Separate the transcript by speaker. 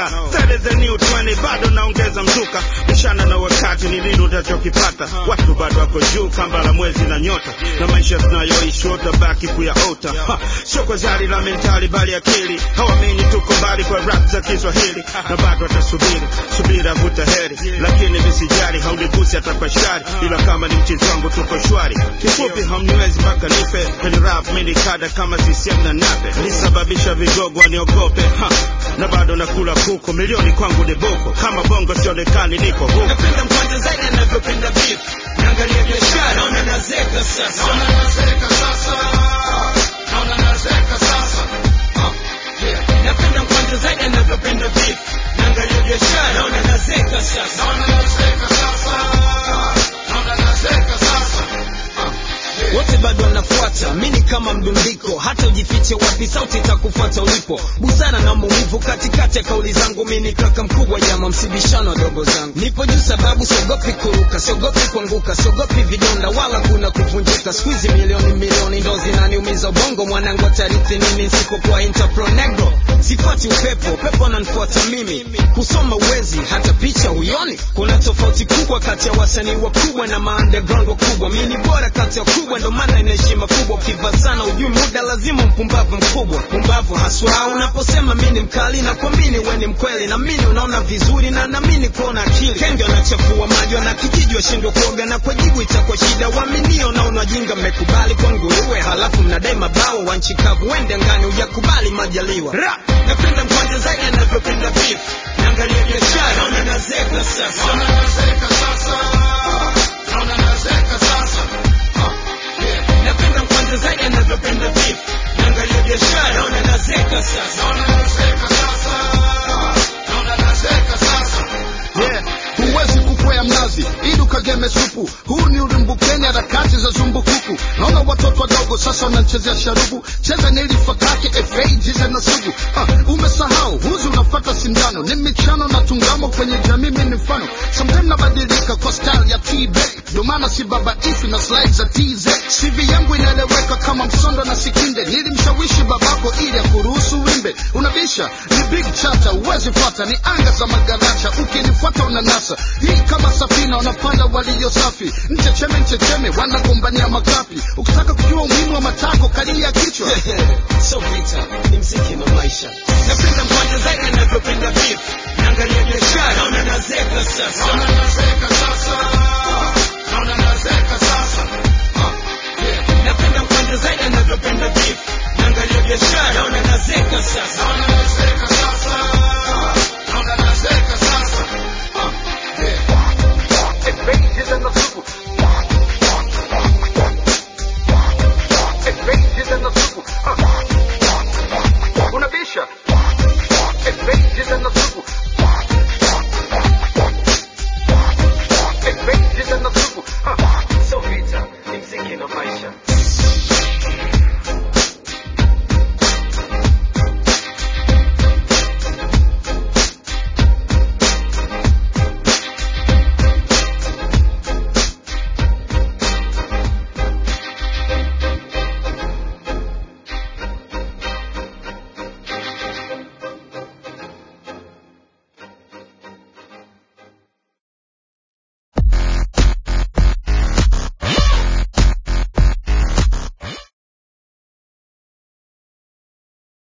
Speaker 1: kaka that is the new 20 bado naongeza mzuka mchana na wakati ni nini utachokipata watu bado wako juu kamba la mwezi na nyota na maisha tunayoishi utabaki kuyaota Ha, sio kwa zari la mentali bali akili hawamini tuko mbali kwa rap za kiswahili na bado watasubiri subira vuta heri lakini visijari haunigusi hata kwa shari ila kama ni mchezo wangu tuko shwari kifupi hamniwezi mpaka nife kwenye rap mini kada kama CCM na nape lisababisha vigogo waniogope ha, na bado nakula kuku milioni kwangu ni buku kama bongo sionekani niko huku
Speaker 2: napenda mkwanja zaidi anavyopenda beef naangalia biashara naona nazeka sasa
Speaker 3: Naona nazeka sasa. Naona nazeka sasa. Ah, yeah.
Speaker 2: napenda mkwanja zaidi anavyopenda beef naangalia biashara naona nazeka sasa
Speaker 3: Naona nazeka sasa. Naona nazeka sasa. Ah, yeah.
Speaker 2: wote bado wanafuata mini kama mdundiko hata ujifiche wapi sauti itakufuata ulipo busara na maumivu katikati ya kauli zangu mini kaka mkubwa jama msibishano wadogo zangu nipo juu sababu siogopi kuruka siogopi kuanguka siogopi vidonda wala kuna kuvunjika skuizi milioni milioni ndo zinaniumiza ubongo mwanangu atarithi nini nsipokuwa interpro negro sifuati upepo upepo ananifuata mimi kusoma uwezi hata picha huyoni kuna tofauti kubwa kati ya wasanii wakubwa na maunderground wakubwa mi ni bora kati ya kubwa ndo maana ina heshima kubwa ukiva sana ujui muda lazima mpumbavu mkubwa pumbavu haswa unaposema mi ni mkali na kuamini we ni mkweli na mini unaona vizuri na namini kuona akili kenge wanachafua maji wana kijiji washindwa kuoga na kwa jibu itakuwa shida waaminio na unajinga mmekubali kwa nguruwe halafu mnadai mabao wa nchi kavu wende ngani ujakubali majaliwa Ra! napenda mkwanja zaidi anavyopenda beef naangalia biashara naona nazeka sasa
Speaker 3: Naona nazeka sasa. Naona nazeka sasa. Ah, yeah.
Speaker 2: napenda mkwanja zaidi anavyopenda beef naangalia biashara naona nazeka sasa
Speaker 3: Naona nazeka sasa. Naona nazeka sasa.
Speaker 4: yeah. huwezi kukwea mnazi ili ukageme supu huu ni ulimbukeni harakati za zumbukuku naona watoto wadogo sasa wanachezea sharubu cheza nilifakake efeijize na sugu ah, umesahau huzi unafata sindano ni michano na tungamo kwenye jamii mi ni mfano sometime nabadilika kwa style ya tb ndo maana si baba ifi na slide za tz cv yangu inaeleweka kama msondo na sikinde nilimshawishi babako ili akuruhusu wimbe unabisha ni big chata uwezi fuata ni anga za magaracha ukinifuata unanasa hii kama safina wanapanda walio safi mchecheme mchecheme wana